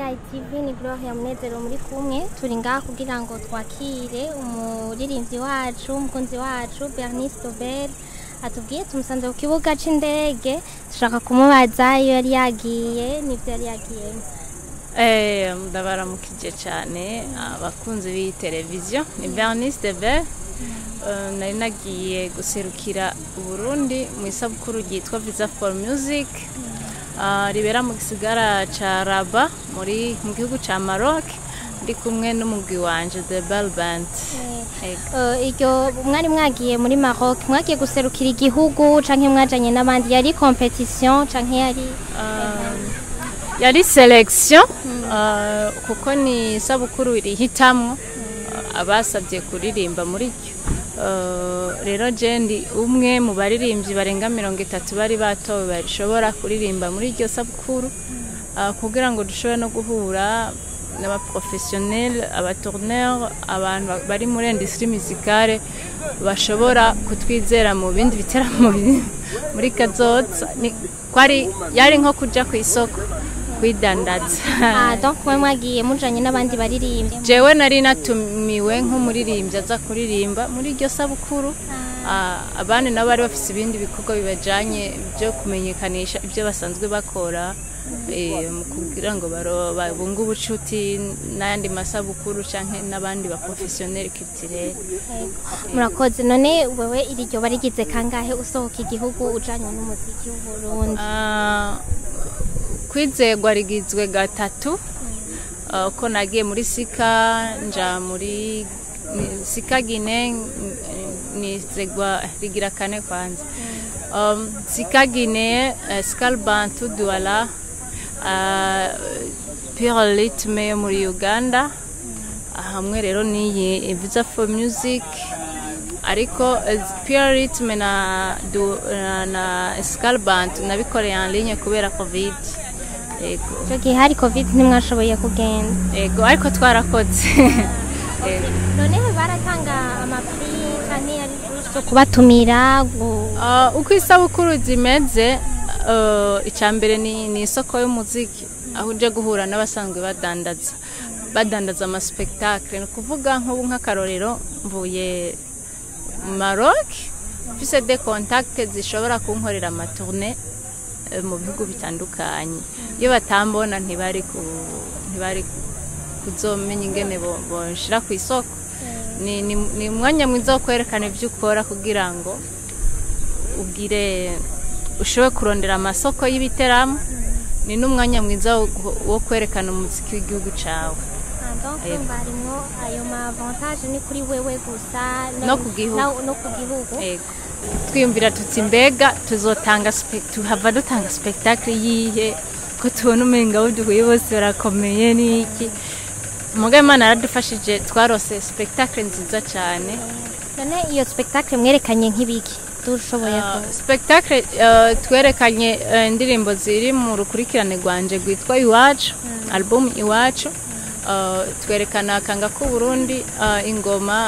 ITV ni Gloria Munezero muri kumwe turi ngaha kugira ngo twakire umuririmbyi wacu umukunzi wacu Bernice Dobel atubwiye tumusanze ku kibuga c'indege dushaka kumubaza iyo yari yagiye n'ivyo yari yagiyemo Eh, ndabaramukije cyane abakunzi b'iyi televiziyo ni Bernice Debe Eh, nari nagiye guserukira Burundi mu isabukuru ryitwa Visa for Music Ah, ribera mu gisigara ca Rabat muri mu gihugu ca Maroc ndi kumwe n'umugwi wanje The Bell Band Ego. Eh, iryo mwari mwagiye muri Maroc mwagiye guserukira igihugu canke mwajanye n'abandi yari competition canke yari Um, yari selection uh, kuko ni isabukuru rihitamwo uh, abasabye kuririmba muri ryo Uh, rero je ndi umwe mu baririmbyi barenga mirongo itatu bari batowe bashobora kuririmba muri iryo sabukuru uh, kugira ngo dushobore no guhura n'abaprofessionnel abatourneur abantu ba- bari muri industrie musicale bashobora kutwizera mu bindi biteramo biri muri kazoza Ni- kwari yari nko kuja ku isoko kwidandaza ah donc mwe mwagiye mujanye n'abandi baririmbyi jewe nari natumiwe nk'umuririmbyi aza kuririmba muri iryo sabukuru Ah, abandi nabo bari bafise ibindi bikorwa bibajanye byo kumenyekanisha ibyo basanzwe bakora eh, mu kugira ngo baro- babunge ubucuti n'ayandi masabukuru canke n'abandi baprofessionnel culturel murakoze none wewe iri ryo barigize kangahe usohoka igihugu ujanye n'umuziki w'uburundi Ah, kwizegwa rigizwe gatatu Ah, ko nagiye muri sika nja muri ni- sika gine n- nizegwa rigira kane kwanza um, sika gine uh, skal bantu duala uh, pure ritme yo muri uganda hamwe rero niyi visa for music ariko eh, pure ritme na, du, na, na skal bantu nabikoreye en ligne kubera covid ego ico gihe hari covid ntimwashoboye kugenda ego ariko twarakoze ego none baratanga amapri canke yari zo kubatumira gu- Ah, uko isabukuru zimeze uh, icya mbere ni, ni isoko y'umuziki aho uje guhura n'abasanzwe badandaza badandaza amaspektakle ni ukuvuga nk'ubu nk'akarorero mvuye mu Maroc mfise de contact zishobora kunkorera amatourne eh, mu bihugu bitandukanye iyo batambona ntibari ku ntibari kuzomenya ingene bo- bonshira ku isoko ni, ni, ni umwanya mwiza wo kwerekana ibyo ukora kugira ngo ugire ushobore kurondera amasoko y'ibiteramo ni n'umwanya mwiza wo, wo kwerekana umuziki w'igihugu cyawe Ah, donc Yego. umva harimwo ayo ma avantage ni kuri wewe gusa No ku gihugu. na- no ku gihugu Ego. twiyumvira tuti mbega tuzotanga spe- tuhava dutanga spectacle yihe ko tubona umenga abo duhuye bose barakomeye n'iki muga imana yaradufashije twarose spectacle nziza cyane none iyo spectacle mwerekanye nk'ibiki dushoboye Uh, ku spectacle uh, twerekanye uh, indirimbo ziri mu rukurikirane rwanje rwitwa iwacu album iwacu uh, twerekana akanga k'uburundi uh, ingoma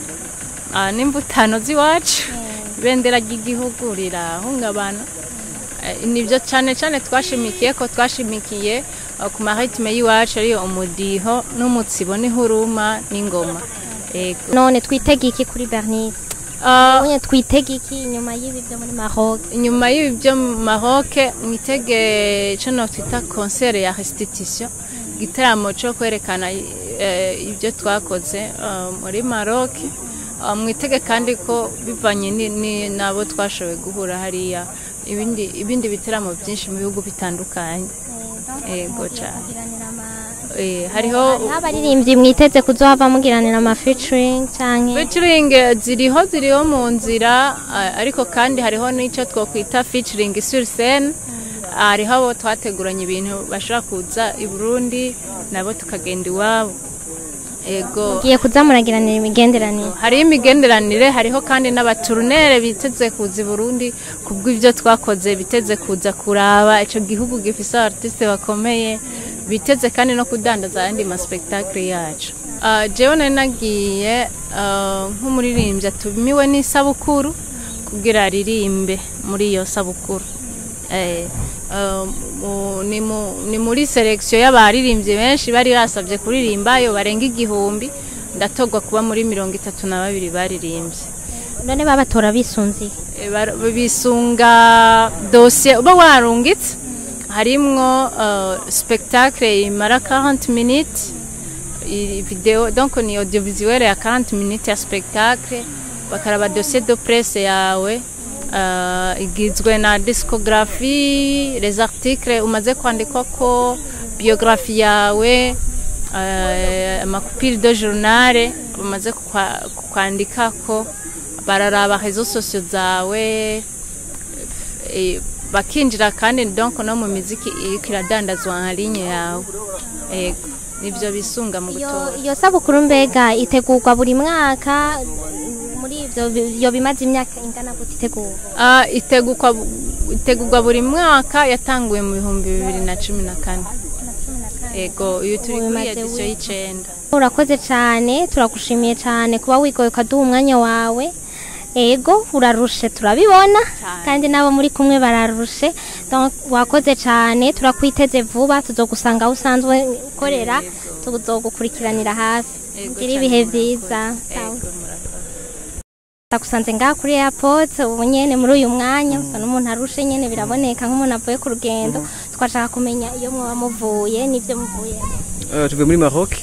uh, n'imvutano z'iwacu ibendera ry'igihugu rirahungabana uh, nibyo cyane cyane twashimikiye ko twashimikiye uh, ku maritime y'iwacu ariyo umudiho n'umutsibo n'ihuruma n'ingoma Ego. none twitega iki kuri Bernice Uh, Ubonye twitega iki inyuma y'ibi byo muri Maroc inyuma y'ibi byo mu Maroc mwitege icyo twita concert ya restitution igitaramo cyo kwerekana eh, ibyo twakoze eh, muri Maroc Eh, mwitege kandi ko bivanye ni- ni- n'abo twashoboye guhura hariya ibindi ibindi bitaramo byinshi mu bihugu bitandukanye Ego cyane. Eh, hariho hariho abaririmbyi mwiteze kuzohava mugiranira ama featuring canke featuring ziriho ziriho mu nzira a- ariko kandi hariho n'icyo twakwita featuring sur scene hariho abo twateguranye ibintu bashobora kuza i Burundi nabo tukagenda iwabo ego mugiye kuza muragiranira imigenderanire hariho imigenderanire hariho kandi n'abaturnere biteze kuza i Burundi kubw'ibyo twakoze biteze kuza kuraba ico gihugu gifise abartiste bakomeye biteze kandi no kudandaza ayandi maspektakle yacu uh, jewe nari nagiye uh, nk'umuririmbyi atumiwe n'isabukuru kugira aririmbe muri iyo sabukuru Eh, eh, mu- ni mu- ni muri selection y'abaririmbyi benshi bari basabye kuririmba yo barenga igihumbi ndatogwa kuba muri mirongo itatu na babiri baririmbye none babatora bisunziye Eh, bar- bisunga dosiye uba warungitse harimwo uh, spectacle imara 40 minutes i- video donc ni audiovisuel ya 40 minutes ya spectacle bakaraba dossier de presse yawe uh, igizwe na discographie les articles umaze kwandikwako biographie yawe uh, amakupiri de journal umaze kukwa- kwandikako bararaba réseaux sociaux zawe eh, bakinjira kandi donc no mu miziki iriko iradandazwa nka linye yawe ego nivyo bisunga mu iyo gutora iyo sabukuru mbega itegurwa buri mwaka muri ivyo bi- iyo bimaze imyaka ingana gute itegurwa Ah, itegurwa itegurwa buri mwaka yatanguye mu bihumbi bibiri na cumi na kane ego uyu turi Ubu kuri bimaze edisiyo wi- y'icenda urakoze cyane turagushimiye cyane kuba wigoye ukaduha umwanya wawe ego urarushe turabibona Cyane. kandi n'abo muri kumwe bararushe Donc, wakoze cyane turakwiteze vuba tuzogusanga aho usanzwe ukorera tuzogukurikiranira hafi Ego ugire cyane, ibihe murakoze. byiza ego murakoze ndagusanze ngaha kuri airport ubu nyene muri uyu mwanya usa n'umuntu arushe nyene biraboneka nk'umuntu avuye ku rugendo twashaka kumenya iyo mwoba muvuye n'ivyo muvuye Eh, tuvuye muri Maroc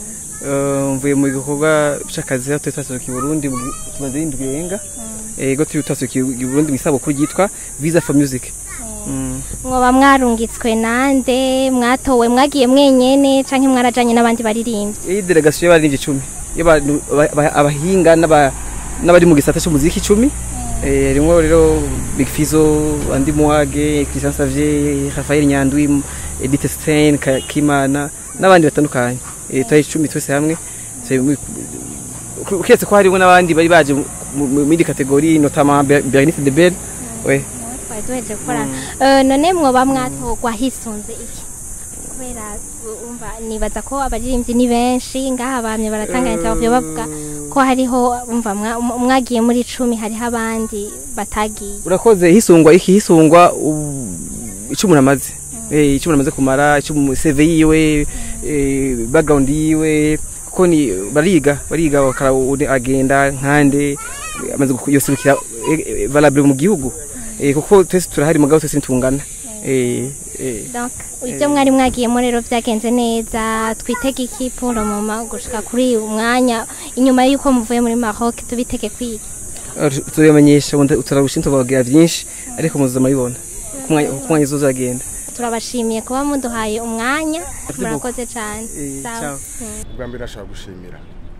Eh, mvuye mu gikorwa c'akazi aho turi twasukiye Burundi mu- tumaze indwi yenga ego turi twasukiye i Burundi mu isabukuru ryitwa Visa for Music Mm. mwoba mwarungitswe nande mwatowe mwagiye mwenyene canke mwarajanye n'abandi baririmbyi iyi delegation y'abaririmbyi icumi y'abantu- aba- aba- abahinga n'aba- n'abari mu gisata c'umuziki icumi Eh, harimwo rero Big Fizzo Andy Muhage Christian Savier Raphael Nyandwi Edith Stein Ka- Kimana n'abandi batandukanye Eh, twari icumi twese hamwe Turi muri- uketse ko harimo n'abandi bari baje mu- mu mu yindi kategori notamment Ber- Bernice de Bell we twari duheje gukora Eh, none mwoba mwatorwa hisunze iki kubera uh, umva nibaza ko abaririmbyi ni benshi ngaha bamye baratanga interview bavuga ko hariho umva mwa- mwagiye muri icumi hariho abandi batagiye urakoze hisungwa iki hisungwa u- icyo umuntu amaze eh icyo umuntu amaze kumara icyo mu CV yiwe eh, background yiwe kuko ni bariga bariga bakara undi agenda nkande amaze yoserukira valable mu gihugu eh kuko twese turahari mugabo twese ntungana eh eh donc ibyo mwari mwagiyemo rero byagenze neza twitege iki pour le moment gushika kuri uyu mwanya inyuma y'uko muvuye muri Maroc tubitege kwiga turabamenyesha turabushinzwe tubagira byinshi ariko muzaza murabibona ku mwanya uzagenda turabashimiye kuba muduhaye umwanya murakoze cyane Eh, Sawa. ciao. Mm. ubwa mbere nashaka gushimira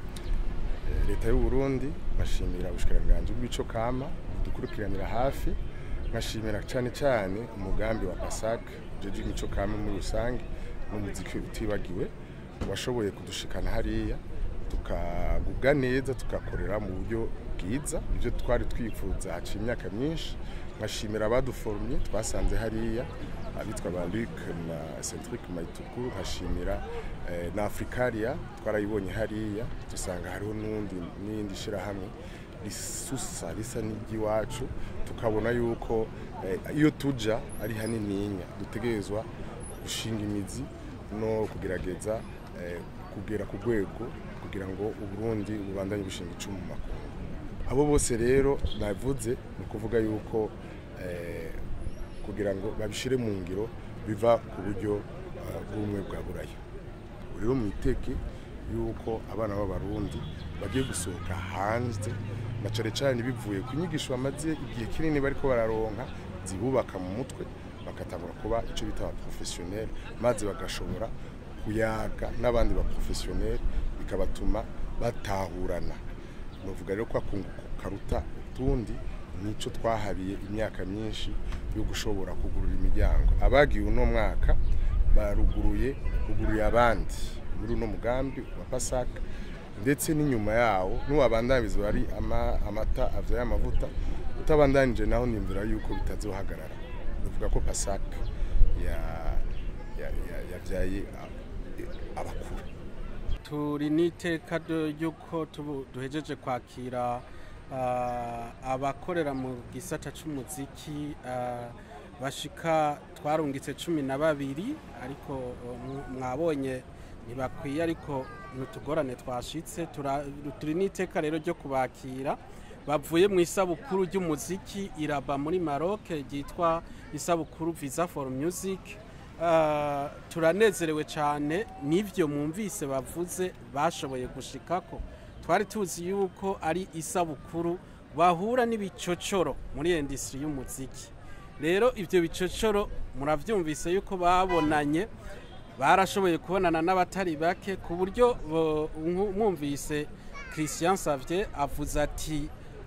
eh, leta y'u Burundi nkashimira ubushikiranganje bw'ico kama dukurikiranira hafi nkashimira cyane cyane umugambi wa PASAC jeje imico kama muri rusange n'umuziki utibagiwe washoboye kudushikana hariya tukagubwa neza tugakorera mu buryo bwiza ibyo twari twifuza haciye imyaka myinshi nkashimira abaduforumye twasanze hariya abitwa ba Luc na Centric Maituku nkashimira eh, na Africaria twarayibonye hariya dusanga hariho n'undi n'indi shirahamwe risusa risa n'iry'iwacu tukabona yuko eh, iyo tuja ari hanininya dutegerezwa gushinga imizi no kugerageza eh, kugera ku rwego kugira ngo uburundi bubandanye bushinga icumu mu makungu abo bose rero navuze ni ukuvuga yuko eh, kugira ngo babishire mu ngiro biva ku buryo eh, bw'ubumwe bwa buraya rero mwitege yuko abana b'abarundi bagiye gusohoka hanze na cane cane bivuye ku nyigisho bamaze igihe kinini bariko bararonka zibubaka mu mutwe bagatangura kuba ico bita aba professionnel maze bagashobora kuyaga n'abandi ba professionnel bikabatuma batahurana nuvuga rero ko akunguka karuta utundi nico twahabiye imyaka myinshi yo gushobora kugurura imiryango abagiye uno mwaka baruguruye buguruye abandi muri uno mugambi wa pasaka ndetse n'inyuma yawo n'uwabandanyiriza ari ama, amata avyaye amavuta utabandanije naho nimvira yuko bitazohagarara bivuga ko pasaka ya ya- ya- yavyaye a- abakuru turi n'iteka ryo- ry'uko tubu- duhejeje kwakira ah, abakorera mu gisata c'umuziki ah, bashika twarungitse cumi na babiri ariko uh, mu- mwabonye ntibakwiye ariko n'utugorane twashitse tura- turi n'iteka rero ryo kubakira bavuye mu isabukuru ry'umuziki iraba muri Maroc ryitwa isabukuru Visa for Music Uh, turanezerewe cyane n'ibyo mwumvise bavuze bashoboye gushikako twari tuzi yuko ari isabukuru bahura n'ibicocoro muri industry y'umuziki rero ibyo bicocoro murabyumvise yuko babonanye barashoboye kubonana n'abatari bake ku buryo bo- mwu- mwumvise Christian Savier avuze ati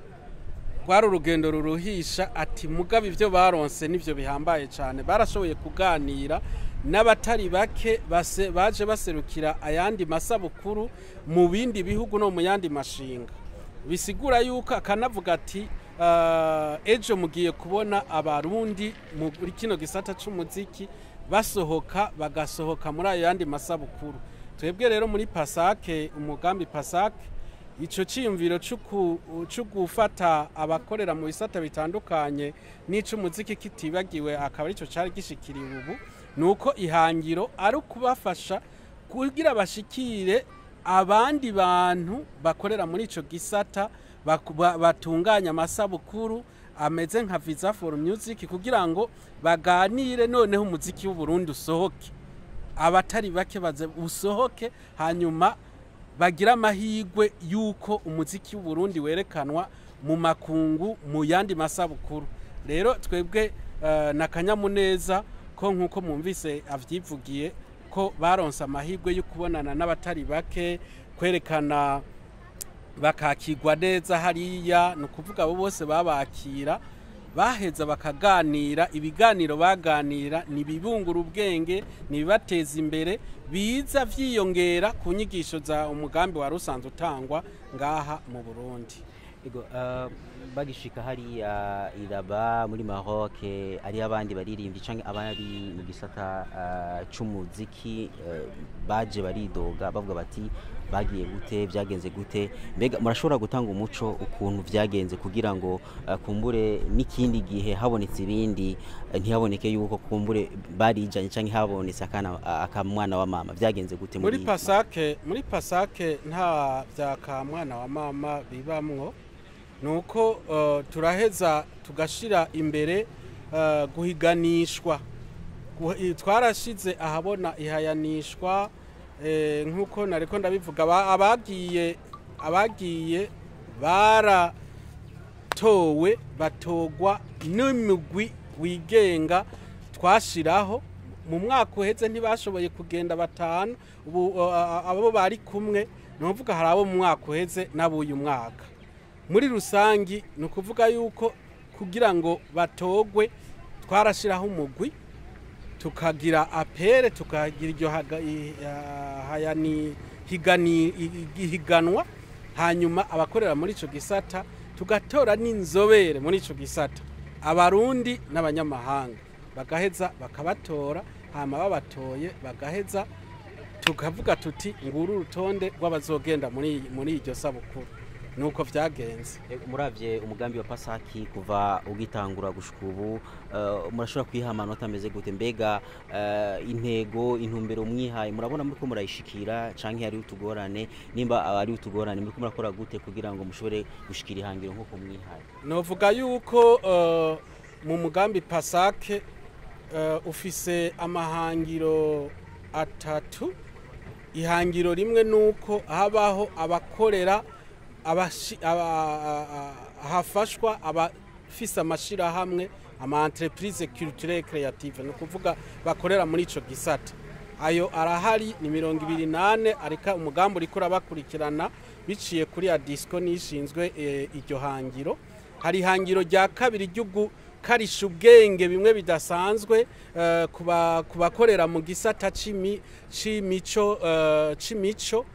rwari urugendo ruruhisha ati mugabe ibyo baronse n'ibyo bihambaye cyane barashoboye kuganira n'abatari bake base- baje baserukira ayandi masabukuru mu bindi bihugu no mu yandi mashinga bisigura yuko akanavuga ati "Ah, ejo mugiye kubona abarundi muri kino gisata c'umuziki basohoka bagasohoka muri ayo yandi masabukuru twebwe rero muri pasake umugambi pasake ico ciyumviro c'uku- co gufata abakorera mu bisata bitandukanye n'ic'umuziki kitibagiwe akaba arico cari gishikiriwe ubu ni uko ihangiro ari ukubafasha kugira bashikire abandi bantu bakorera muri ico gisata baku- ba- batunganya amasabukuru ameze nka visa for music kugira ngo baganire noneho umuziki w'uburundi usohoke abatari bake baze usohoke hanyuma bagira amahirwe y'uko umuziki w'uburundi werekanwa mu makungu mu yandi masabukuru rero twebwe eh, na kanyamuneza ko nk'uko mwumvise avyivugiye ko baronse amahirwe yo kubonana n'abatari bake kwerekana bakakirwa neza hariya ni ukuvuga abo bose babakira baheza bakaganira ibiganiro baganira ni ibibungura ubwenge ni ibibateza imbere biza vyiyongera ku nyigisho za umugambi wari usanzwe utangwa ngaha mu burundi Ego, uh, bagishika hariya iraba muri Maroc ari abandi baririmbyi canke abari mu gisata uh, c'umuziki uh, baje baridoga bavuga bati bagiye gute byagenze gute mbega murashobora gutanga umuco ukuntu vyagenze kugira ngo uh, kumbure n'ikindi gihe habonetse ibindi uh, ntihaboneke yuko kumbure barijanye canke habonetse akana akamwana wa mama vyagenze gute muri pasake muri pasake nta vyaka mwana wa mama bibamwo nuko uh, turaheza tugashira imbere uh, guhiganishwa Guh- i- twarashize ahabona ihayanishwa eh, nk'uko nariko ndabivuga aba- abagiye abagiye baratowe batogwa n'imigwi wigenga twashiraho mu mwaka uheze ntibashoboye kugenda batanu ubu uh, abo bari kumwe ni ukuvuga hari abo mu mwaka uheze n'abuyu mwaka muri rusangi ni ukuvuga yuko kugira ngo batogwe twarashyiraho umugwi tukagira apere tukagira iryo haga- i- ah, hayani- higani- i- i- higanwa hanyuma abakorera muri icyo gisata tugatora n'inzobere muri icyo gisata abarundi n'abanyamahanga bagaheza bakabatora hama babatoye bagaheza tukavuga tuti nguru urutonde rw'abazogenda muri muri iryo sabukuru nuko vyagenze muravye umugambi wa pasaki kuva ugitangura gushika ubu uh, murashobora kwiha amanota ameze gute mbega uh, intego intumbero mwihaye murabona muriko murayishikira canke hari utugorane nimba ari utugorane muriko murakora gute kugira ngo mushobore gushikira ihangiro nk'uko mwihaye novuga yuko uh, mu mugambi pasake uh, ufise amahangiro atatu ihangiro rimwe nuko habaho abakorera abashi- aba- a- a- hafashwa abafise amashirahamwe ama entreprise culturelle creative ni ukuvuga bakorera muri ico gisata ayo arahari ni mirongo ibiri nane ariko umugambi uriko urabakurikirana biciye kuri ya disco nishinzwe eh, iryo hangiro hari ihangiro rya kabiri ryo gukarisha ubwenge bimwe bidasanzwe eh, ku ba- ku bakorera mu gisata c'imi- c'imico eh, c'imico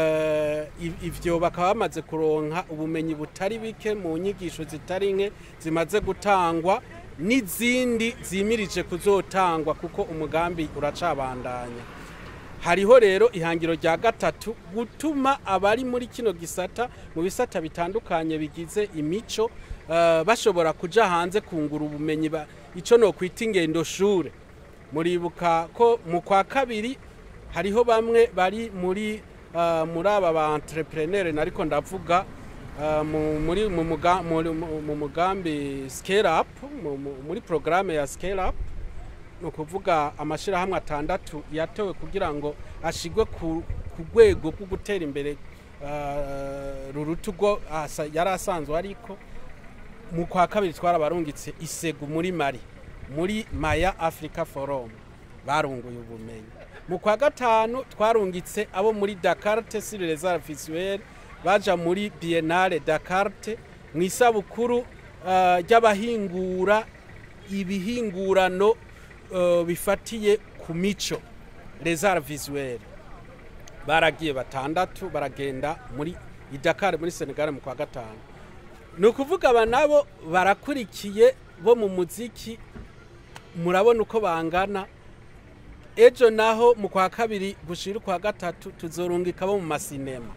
eh, i- ivyo bakaba bamaze kuronka ubumenyi butari bike mu nyigisho zitari nke zimaze gutangwa n'izindi zimirije kuzotangwa kuko umugambi uracabandanya hariho rero ihangiro rya gatatu gutuma abari muri kino gisata mu bisata bitandukanye bigize imico eh, bashobora kuja hanze kungura ubumenyi ba- ico no kwita ingendo shure muribuka ko mu kwa kabiri hariho bamwe bari muri eh, muri aba ba entrepreneur nariko ndavuga eh, mu- muri mu muga- muri- mu- mu mugambi scale up mu- mu- muri programme ya scale up ni ukuvuga amashyirahamwe atandatu yatowe kugira ngo ashyirwe ku ku rwego rwo gutera imbere eh, ruruta urwo asa- yari asanzwe ariko mu kwa kabiri twarabarungitse isegu muri mari muri maya africa forum barunguye ubumenyi mu kwa gatanu twarungitse abo muri dakarte sur les arts visuels baja muri biennale dakarte mu isabukuru eh, ry'abahingura ibihingurano eh, bifatiye ku mico les arts visuels baragiye batandatu baragenda muri idakari muri senegal mu kwa gatanu ni ukuvuga aba nabo barakurikiye bo mu muziki murabona uko bangana ejo naho mu kwa kabiri gushira ukwa gatatu tuzorungika bo mu masinema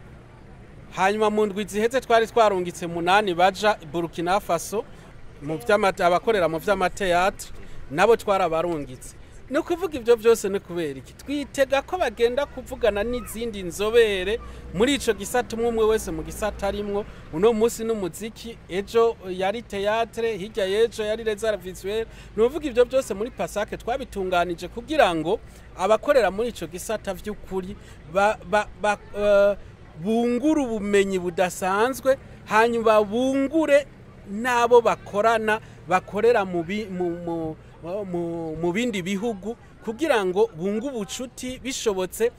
hanyuma mu ndwi ziheze twari twarungitse munani baja i burkina faso mu vy'amate- abakorera mu vy'amateatre nabo twarabarungitse ni ukuvuga ibyo byose ni kubera iki twitega ko bagenda kuvugana n'izindi nzobere muri ico gisata umwe umwe wese mu gisata arimwo uno munsi n'umuziki ejo yari teatre hirya y'ejo yari les arts visuels ni ukuvuga ibyo byose muri pasake twabitunganije kugira ngo abakorera muri ico gisata vy'ukuri ba, ba, ba, uh, bungure ubumenyi budasanzwe hanyuma bungure n'abo bakorana bakorera mu bi- mu- mu- mu- mu bindi bihugu kugira ngo bunge ubucuti bishobotse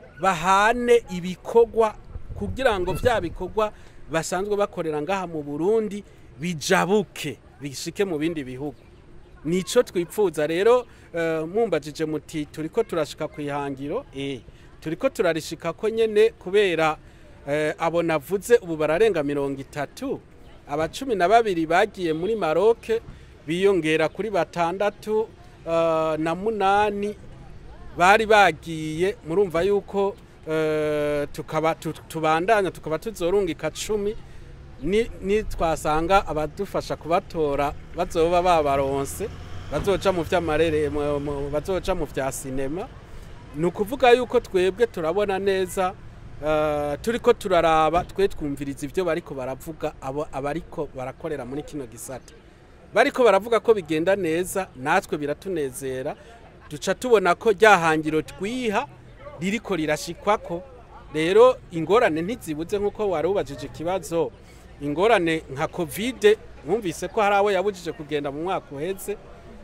bahane ibikorwa kugira ngo bya bikorwa basanzwe bakorera ngaha mu burundi bijabuke bishike mu bindi bihugu nico twipfuza rero eh, mumbajije muti turiko turashika ku ihangiro eh turiko turarishika ko nyene kubera eh, abo navuze ubu bararenga mirongo itatu aba cumi na babiri bagiye muri maroke biyongera kuri batandatu eh, na munani bari bagiye murumva yuko eh, tukaba tu- tubandanya tukaba tuzorungika cumi ni ni twasanga abadufasha kubatora bazoba babaronse bazoca mu vy'amarere mu- mu- bazoca mu vya sinema ni ukuvuga yuko twebwe turabona neza eh, turiko turaraba twe twumviriza ivyo bariko baravuga abo abariko barakorera muri kino gisata bariko baravuga ko bigenda neza natwe biratunezera duca tubona ko ryahangiro twiha ririko rirashikwako rero ingorane ntizibuze nk'uko wari ubajije ikibazo ingorane nka kovide mwumvise ko hari abo yabujije kugenda mu mwaka uheze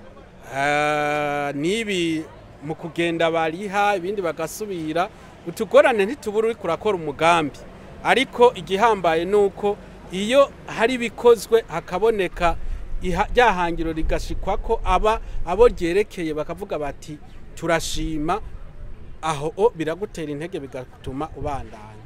Ah, n'ibi mu kugenda bariha ibindi bagasubira utugorane ntitubura uri kurakora umugambi ariko igihambaye ni uko iyo hari ibikozwe hakaboneka iha- rya hangiro rigashikwa ko aba abo ryerekeye bakavuga bati turashima aho o biragutera intege bigatuma ubandanya